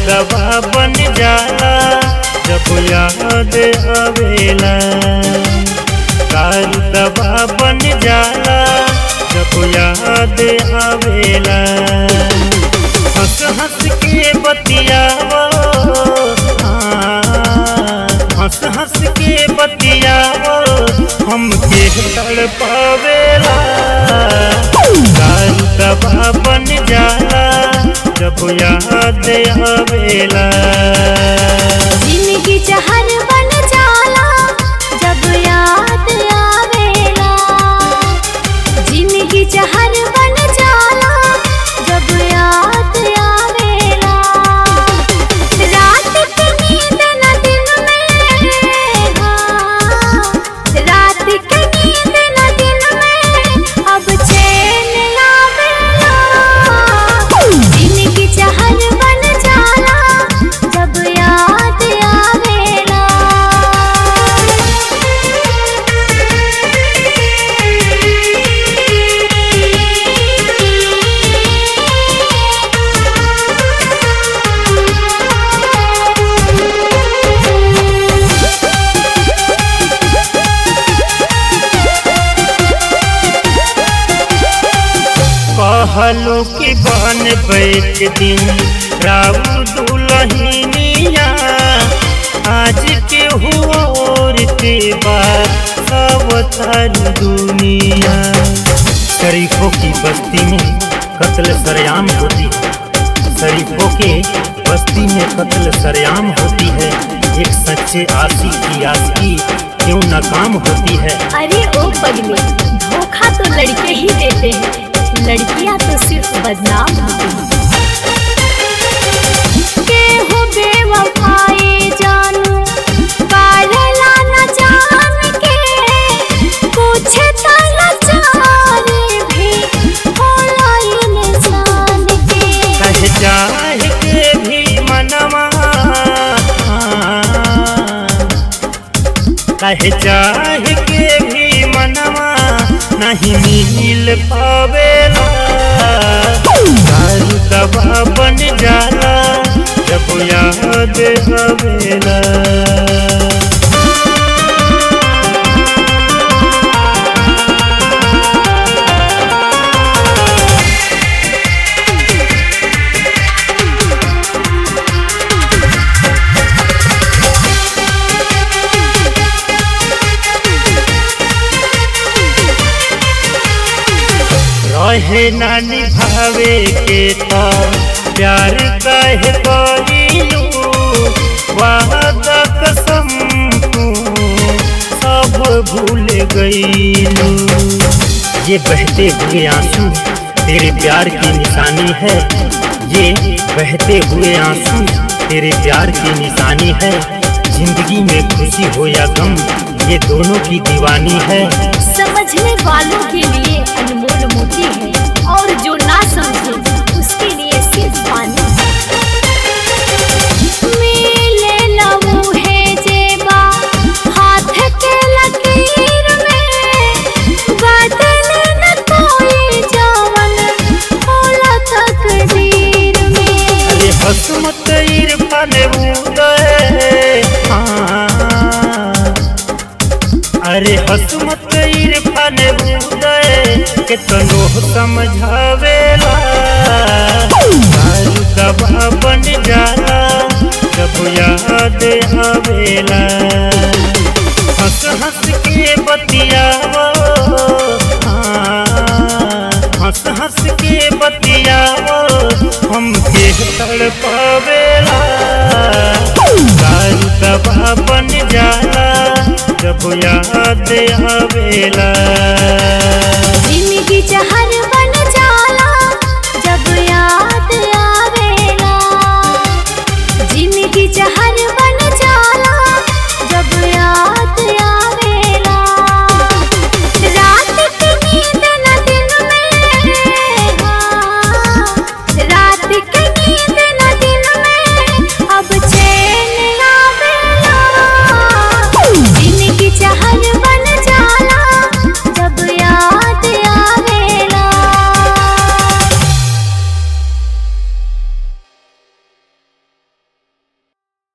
दवा बन जाला जब याद आवेला दारू दवा बन जाला जब याद आवेला हंस हंस के बतियावो हाँ, हंस हंस के बतियावो हम के तड़ पावेला दारू दवा बन जाला जब याद आवेला जिंदगी जहर बन जाला जब याद आवेला जिंदगी जहर बन जाला जब याद आवेला रात के नींद न दिन में हाँ, रात के नींद न दिन में अब चैन आवेला जिंदगी जहर बन जाला जब याद आवेला कहलो कि बन बैठ दिन राउ दुलहिनिया आज के हुआ और के बाद सब तर दुनिया शरीफों की बस्ती में कत्ल सरेआम होती है शरीफों के बस्ती में कत्ल सरेआम होती है एक सच्चे आशी की आशिकी क्यों नाकाम होती है अरे ओ पगले धोखा तो लड़के ही देते हैं लड़कियां तो सिर्फ बदनाम होती हैं केहू बेवफाई जानू पारला न जान के कुछ त लाचारी भी होला इंसान के कह जाए के भी मनवा कह जाए के भी मनवा नहीं मिल पावेला दारू दवा बन जाला जब याद आवेला रहे ना निभावे के तो प्यार कहे कहिलू वादा कसम तू सब भूल गईलू ये बहते हुए आंसू तेरे प्यार की निशानी है ये बहते हुए आंसू तेरे प्यार की निशानी है जिंदगी में खुशी हो या गम ये दोनों की दीवानी है समझने वालों के लिए अनमोल मोती है और जो ना समझे उसके लिए सिर्फ पानी मिले लहू है जेबा हाथ के लकीर में बदले न कोई जवन होला तकदीर में अरे हसमत इरफान उदय हाँ। अरे हसमत इरफान उदय के तनो समझावेला दारू दवा बन जाला जब याद आवेला हंस हंस के बतियावो हाँ, हंस हंस के बतियावो हम के तड़ पावेला दारू दवा बन जाला जब याद आवेला जिंदगी जहाँ